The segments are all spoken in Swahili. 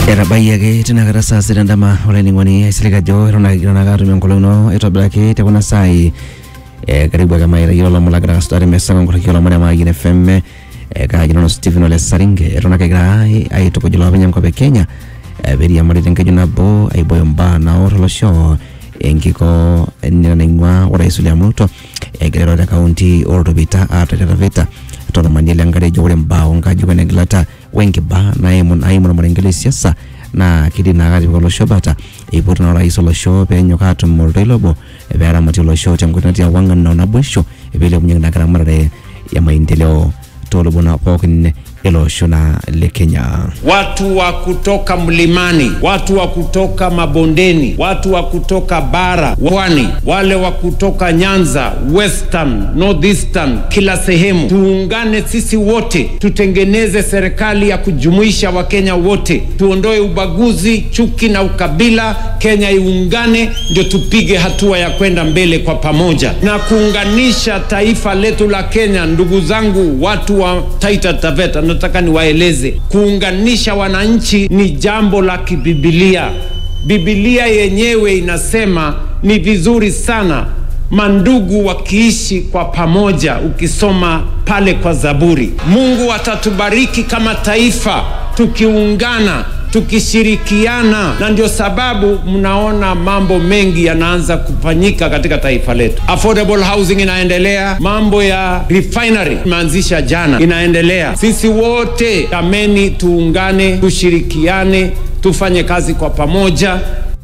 etabayiaki tinakata saa sita endama olainining'oni aisilig ajo eton ake kigira ake atum enkolong ino aitobiraki tekuna saai eh, karibu ake maitayiolo lomon lagira kasudari mesa nkoraki olomon emayian fm eh, kaaji nanu Stephen Ole Saringe eton ake kigira ai- aitukuj iloopeny enkop e Kenya eh, peiriamari tenkeju nabo aibooyo mbaa naor olosho enkiko nina naing'ua orais William Ruto egira airo te kaunti oltopita aateteta vita tolomani lenkare ejo ore mbaa onkajijik wenegilata wenkiba naimu naimu ormarenke le siasa naa kidim naa atipik olosho bata eipotu naa orais olosho peenyok aatum oltoilo obo peeramatie olosho tenkoitoi natii ewang'an o naboisho peilepunyeki naa kiramatare ya maendeleo toolubona pookin ele osho naa le Kenya. watu wa kutoka mlimani, watu wa kutoka mabondeni, watu wa kutoka bara, pwani, wale wa kutoka Nyanza, Western, Northeastern, kila sehemu, tuungane sisi wote, tutengeneze serikali ya kujumuisha Wakenya wote, tuondoe ubaguzi, chuki na ukabila. Kenya iungane, ndio tupige hatua ya kwenda mbele kwa pamoja na kuunganisha taifa letu la Kenya. Ndugu zangu, watu wa Taita Taveta, nataka niwaeleze, kuunganisha wananchi ni jambo la kibibilia. Bibilia yenyewe inasema ni vizuri sana mandugu wakiishi kwa pamoja. Ukisoma pale kwa Zaburi, Mungu atatubariki kama taifa tukiungana tukishirikiana, na ndio sababu mnaona mambo mengi yanaanza kufanyika katika taifa letu. Affordable housing inaendelea, mambo ya refinery imeanzisha jana, inaendelea. Sisi wote tameni, tuungane, tushirikiane, tufanye kazi kwa pamoja.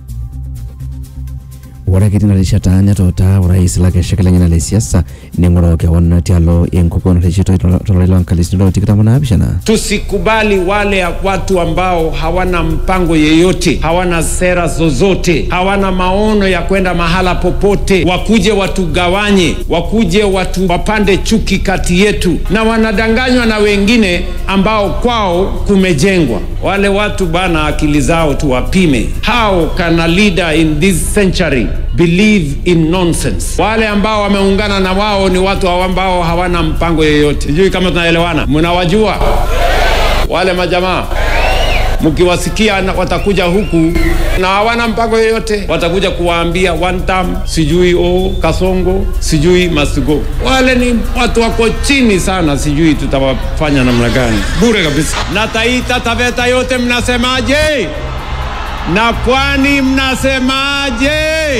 ore ake tina rishata netota orais lakeshak lenyena le siasa ning'oroo kewon tialo enkukuo nareshitoi tolari loonkalifuni tikitam onaapishana Tusikubali wale watu ambao hawana mpango yeyote, hawana sera zozote, hawana maono ya kwenda mahala popote, wakuje watugawanye, wakuje watu wapande chuki kati yetu, na wanadanganywa na wengine ambao kwao kumejengwa. Wale watu bana, akili zao tuwapime. How can a leader in this century believe in nonsense? Wale ambao wameungana na wao ni watu ambao hawana mpango yeyote. Sijui kama tunaelewana, mnawajua wale majamaa mkiwasikia na- watakuja huku na hawana mpango yoyote, watakuja kuwaambia one term, sijui o Kasongo, sijui Masigo. Wale ni watu wako chini sana, sijui tutawafanya namna gani, bure kabisa. Na Taita Taveta yote mnasemaje? Na Pwani mnasemaje?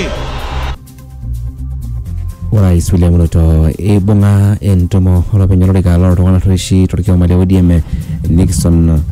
orais William Ruto eibung'a entumo olopeny olorika loltung'anak oishi torkioma le ODM Nixon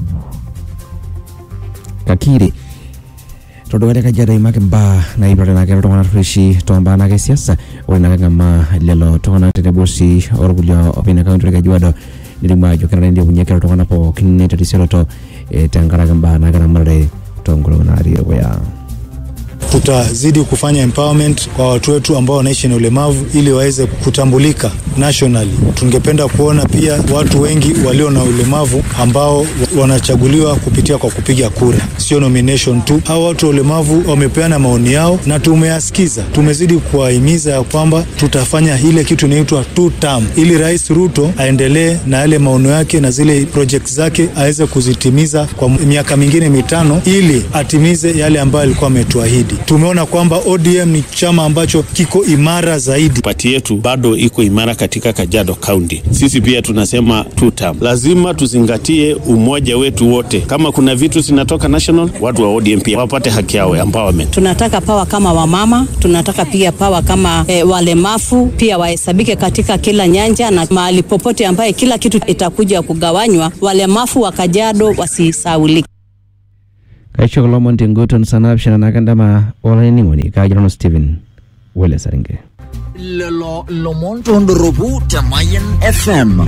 Kakiri tolduka le Kajiado eimaki mbaa naipirare naake iltung'anak oishi tombaa naake e siasa ore naake ng'amaa lelo tung'anak tenebo sii orkulie openy kaunti e Kajiado nelimu ajo kenare nilepunyeki iltung'anak pookin terisioroto eh, tenkaraki mbaa naake ramatare toonkolong'i naatii dukuya. tutazidi kufanya empowerment kwa watu wetu ambao wanaishi na ulemavu ili waweze kutambulika nationally. Tungependa kuona pia watu wengi walio na ulemavu ambao wanachaguliwa kupitia kwa kupiga kura, sio nomination tu. Hao watu wa ulemavu wamepeana maoni yao na tumeyasikiza. Tumezidi kuwahimiza ya kwamba tutafanya ile kitu inaitwa two term, ili Rais Ruto aendelee na yale maono yake na zile project zake aweze kuzitimiza kwa miaka mingine mitano, ili atimize yale ambayo alikuwa ametuahidi. Tumeona kwamba ODM ni chama ambacho kiko imara zaidi. pati yetu bado iko imara katika Kajiado County. Sisi pia tunasema two term. Lazima tuzingatie umoja wetu wote. Kama kuna vitu zinatoka national, watu wa ODM pia wapate haki yao ya empowerment. tunataka pawa kama wamama, tunataka pia pawa kama e, walemavu pia wahesabike katika kila nyanja na mahali popote ambaye kila kitu itakuja kugawanywa, walemavu wa Kajiado wasisaulike. kaisho lomon tenguton saa naapishana naake endama olainining'oni kaaji nanu Stephen Wele Saringe lelo lomon tondoropu te Mayan FM.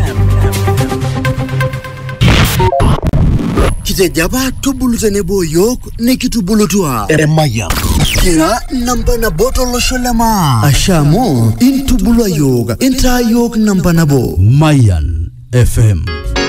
Kitejo apa tubulu tenebo yiok nikitubulutua Emayian. Kira namba nabo tolosho le maa. Asha amu intubulua yiok intaa yiok namba nabo. Mayan FM.